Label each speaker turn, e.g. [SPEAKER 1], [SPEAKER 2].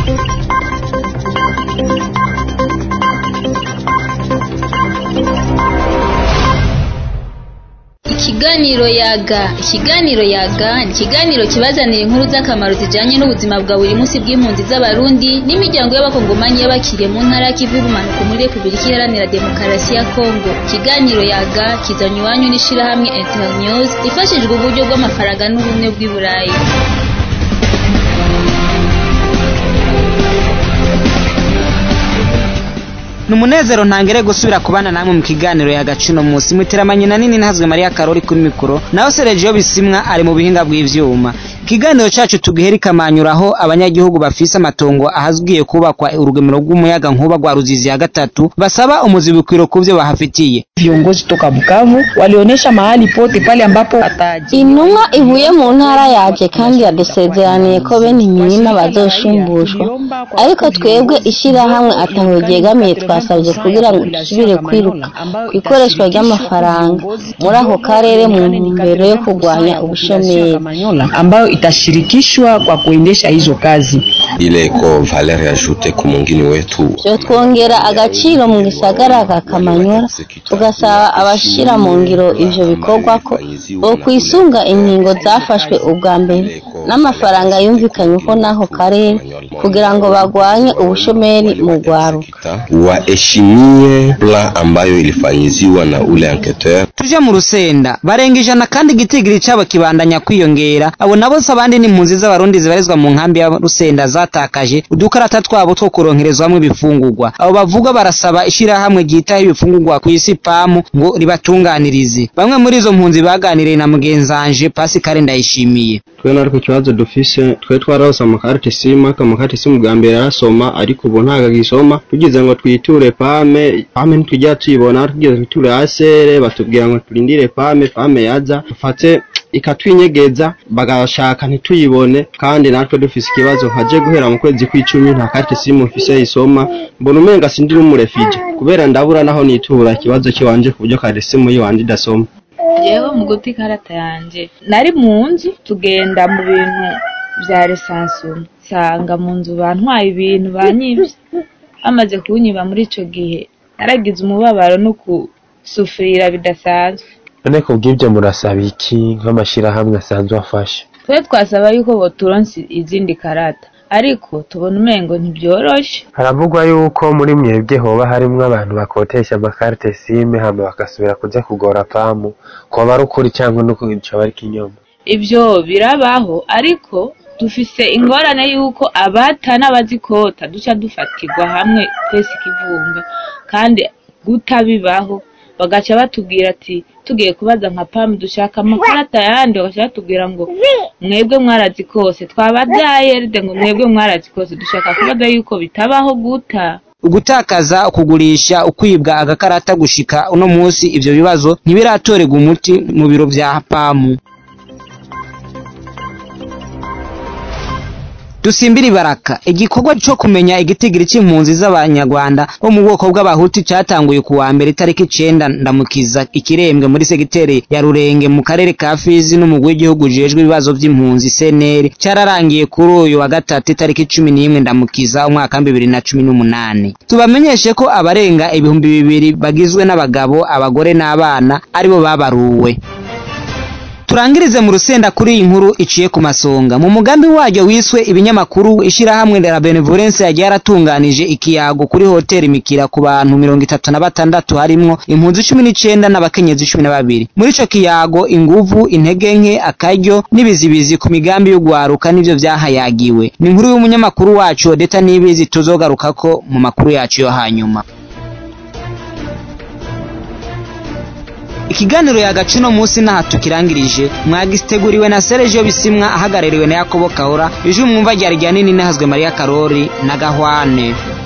[SPEAKER 1] Ikiganiro yaga ikiganiro yaga ni ikiganiro kibazanira inkuru z'akamaro zijanye n'ubuzima bwa buri munsi bw'impunzi z'abarundi n'imiryango y'abakongomanyi y'abakiriye mu ntara y'ikivu y'ubumanuko muri repubulika iharanira demokarasi ya kongo ikiganiro yaga kizanye iwanyu n'ishirahamwe internews ifashijwe uburyo bw'amafaranga n'ubumwe bw'i burayi
[SPEAKER 2] ni umunezero ntangere gusubira kubana namwe mu kiganiro yagacino munsi mwiteramanye na nini ntazwe mariya karori kuri mikoro naho seregiyo bisimwa ari mu bihinga bw'ivyuma ikiganiro cacu tugihera ikamanyuraho abanyagihugu bafise amatongo ahazwiye kubakwa urugomero rw'umuyaga nkuba rwa ruzizi ya gatatu basaba umuzibukiro ku vyo bahafitiye
[SPEAKER 3] viongozi toka Bukavu walionyesha mahali pote pale ambapo ataji
[SPEAKER 4] intumwa ivuye mu ntara yaje kandi yadusezeraniye ko bene imirima bazoshumbushwa ariko twebwe ishirahamwe ataho ryegamiye twasabye kugira ngo dusubire kwiruka ku ikoreshwa ry'amafaranga muri ako karere mu ntumbero yo kurwanya ubushomeri
[SPEAKER 3] ambayo itashirikishwa kwa kuendesha hizo kazi.
[SPEAKER 5] ile iko valeur ajoute ku mungini wetu
[SPEAKER 4] vyo twongera agaciro mu gisagara ka Kamanyora tugasaba abashira mu ngiro ivyo bikorwa ko bokwisunga ingingo zafashwe ubwa mbere n'amafaranga yumvikanyweho n'ako karere kugira ngo bagwanye ubushomeri mu rwaruka
[SPEAKER 5] waheshimie plan ambayo ilifanyiziwa na ule enquêteur
[SPEAKER 2] tuje mu rusenda barenga ijana kandi igitigiri cabo kibandanya kwiyongera abo nabo si abandi n'impunzi z'abarundi zibarizwa mu nkambi ya rusenda zatakaje udukarata twabo two kuronkerezwamwo ibifungurwa abo bavuga barasaba ishirahamwe ryitaho ibifungurwa ku isi pamu ngo ribatunganirize bamwe muri izo mpunzi baganiriye na mugenzanje pasikare ndayishimiye
[SPEAKER 6] twe nariko ikibazo dufise twe twarose amakarite simu ariko amakarite simu bwa mbere yarasoma ariko ubu ntago agisoma tugize ngo twiture pame pame ntitujya tuyibona tugize twiture asere batubwira ngo turindire pame pame yaza dufate ikatwinyegeza bagashaka ntituyibone kandi natwe dufise ikibazo nkaje guhera mu kwezi kw'icumi nta karite simu mfise isoma mbona umenga sindi n'umurefije kubera ndabura naho nitura ikibazo kiwanje ku buryo karite simu yiwanje idasoma
[SPEAKER 7] yewe mu guta ikarata yanjye nari mu nzu tugenda mu bintu bya resansuma nsanga mu nzu bantwaye ibintu banyibye bamaze kunyiba muri ico gihe naragize umubabaro no gusufurira bidasanzwe
[SPEAKER 8] none ku bw'ibyo murasaba iki nk'amashyirahamwe asanzwe afasha
[SPEAKER 7] twe twasaba yuko boturonsa izindi karata ariko tubona umengo ntibyoroshe
[SPEAKER 8] haravugwa yuko muri mwebwe hoba harimwo abantu bakotesha amakarite sime hama bagasubira kuja kugora pamu koba ari ukuri cyangwa no coba ari kinyoma
[SPEAKER 7] ivyo birabaho ariko dufise ingorane yuko abata n'abazikota duca dufatirwa hamwe twese ikivunga kandi gutabibaho bagaca batubwira ati tugiye kubaza nka pamu dushaka amakarata yandi bagaca batubwira ngo mwebwe mwarazi kose twababyaye ride ngo mwebwe mwarazi kose dushaka kubaza yuko bitabaho guta
[SPEAKER 2] ugutakaza ukugurisha ukwibwa agakarata gushika uno munsi ivyo bibazo ntibiratorerwa umuti mu biro vya pamu dusimbira ibaraka igikorwa co kumenya igitigiri c'impunzi z'abanyarwanda bo mu bwoko bw'abahutu catanguye ku wa mbere itariki icenda ndamukiza ikirembwe muri segiteri ya rurenge mu karere ka fizi n'umugwi w'igihugu ujejwe ibibazo vy'impunzi cnr cararangiye kuri uyu wa gatatu itariki cumi n'imwe ndamukiza umwaka wa bibiri na cumi n'umunani tubamenyeshe ko abarenga ibihumbi bibiri bagizwe n'abagabo abagore n'abana aribo babaruwe turangirize mu rusenda kuri iyi nkuru iciye ku masonga mu mugambi waryo wiswe ibinyamakuru ishirahamwe la benevolence yagiye yaratunganije ikiyago kuri hoteli mikira ku bantu mirongo itatu na batandatu harimwo impunzi cumi n'icenda n'abakenyezi cumi na babiri muri ico kiyago inguvu intege nke akaryo n'ibizibizi ku migambi y'ugwaruka nivyo vyahayagiwe ni inkuru y'umunyamakuru wacu odeta n'ibizi tuzogarukako mu makuru yacu yo hanyuma ikiganiro yagacino munsi naha tukirangirije mwagiteguriwe na Sergio Bisimwa ahagarariwe na Yakobo Kahora ije umwumva ryari rya nini nahazwe Maria Karori na Gahwane